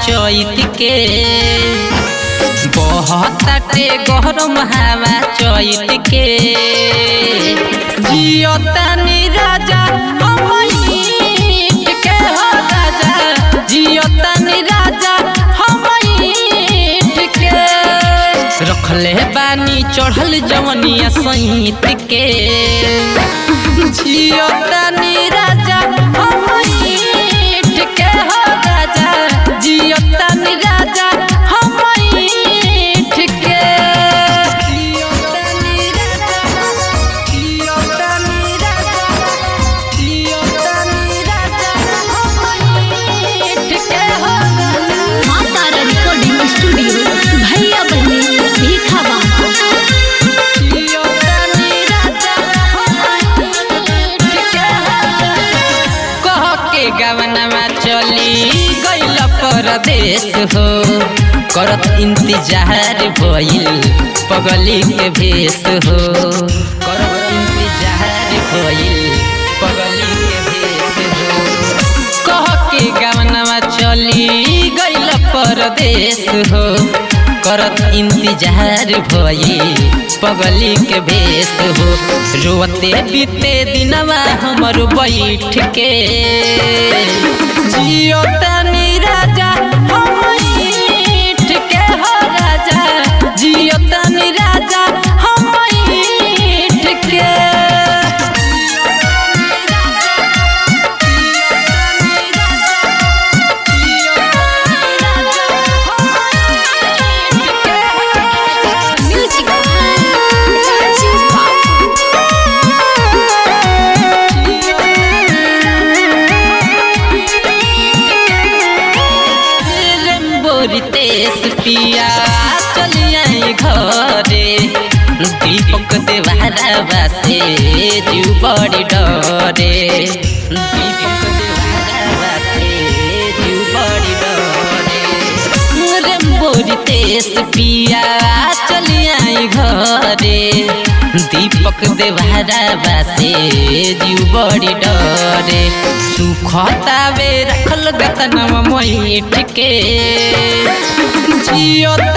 चैत के बहताटे गरम हवा चैत के जियतानी राजा हमईट के हो राजा जियतानी राजा हमईट के रखले बानी चढ़ल जवनिया सहित के जियतानी राजा हमईट के हो राजा जियतानी राजा हमईट के जियतानी राजा जियतानी राजा जियतानी राजा हमईट के हो राजा माँ तारा रिकॉर्डिंग स्टूडियो भैया बहनी भीखा बाबा कह के गवनमा चली गइल परदेश हो करत इंतजार भइल पगली के भेष हो करत इंतजार भइल पगली के भेष हो कह के गवनमा चली गइल परदेश हो करत इंतजार भई पगली के भेष हो रोते बीते दिनवा हमर बैठ के जियो तनी राजा हमईठ के हो राजा जियो तनी राजा हमईठ के म्यूजिक राजीव बाबू बोरितेश पिया चलिए घरे दीपक देवारा बासे जीव बड़ी डरे दीपक देवारा बासे जीव बड़ी डरे रे बोरितेश पिया चलिए घरे दीपक देवारा बासे जीव बड़ी डरे सुखतावे रखल गतनम मोइठ के जियो